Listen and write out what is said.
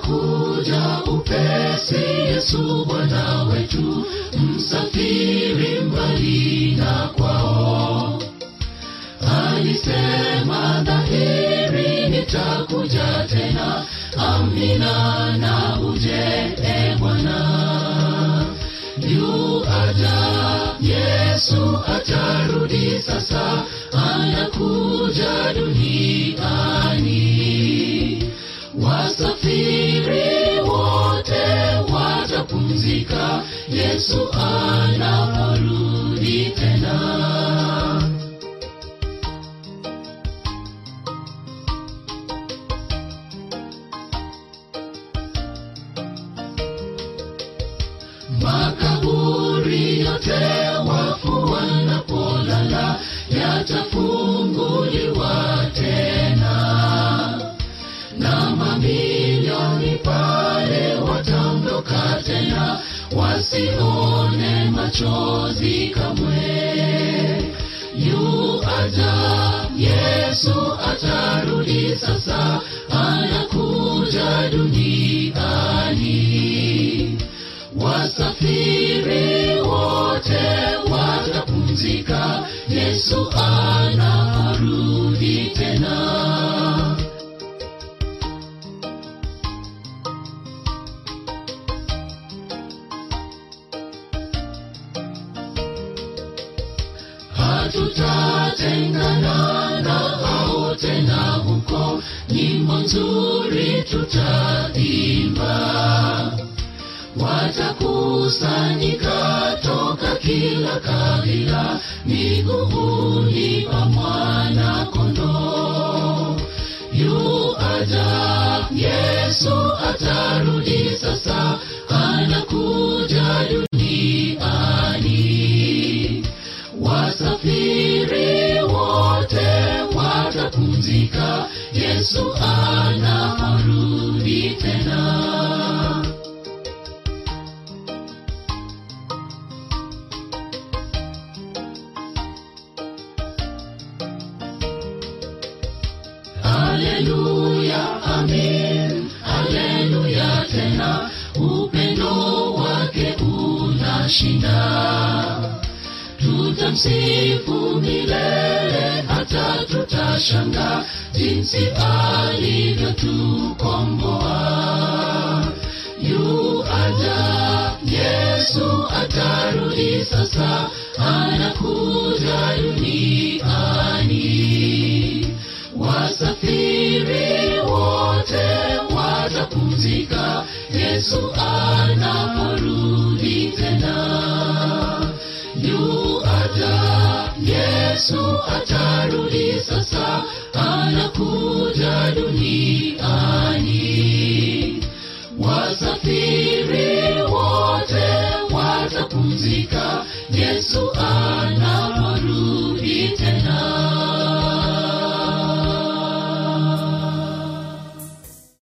anakuja upesi yesu bwana wetu msafiri mbali na kwao alisema dhahiri nitakuja tena amina na uje e bwana yu aja yesu atarudi sasa anakuja duniani wasafiri wote watapumzika yesu anaporudi tena makaburi yote wafu wanapolala yatafunguliwa tena na mamilioni pale wataondoka tena wasione machozi kamwe yu aja yesu atarudi sasa anakuja duniani wasafiri wote watapumzika yesu anaporudi tena hatutatengana na hao tena huko nyimbo nzuri tutaimba watakusanyika toka kila kabila miguuni pa mwana kondoo yu aja yesu atarudi sasa anakuja duniani wasafiri wote watapumzika yesu anaporudi tena haleluya amin haleluya tena upendo wake unashinda tutamsifu milele hata tutashanga jinsi alivyotukomboa yu aja yesu atarudi sasa anakuja duniani wasafiri wote watapumzika yesu anaporudi tena yu aja yesu atarudi sasa anakuja duniani wasafiri wote watapumzika yesu anaporudi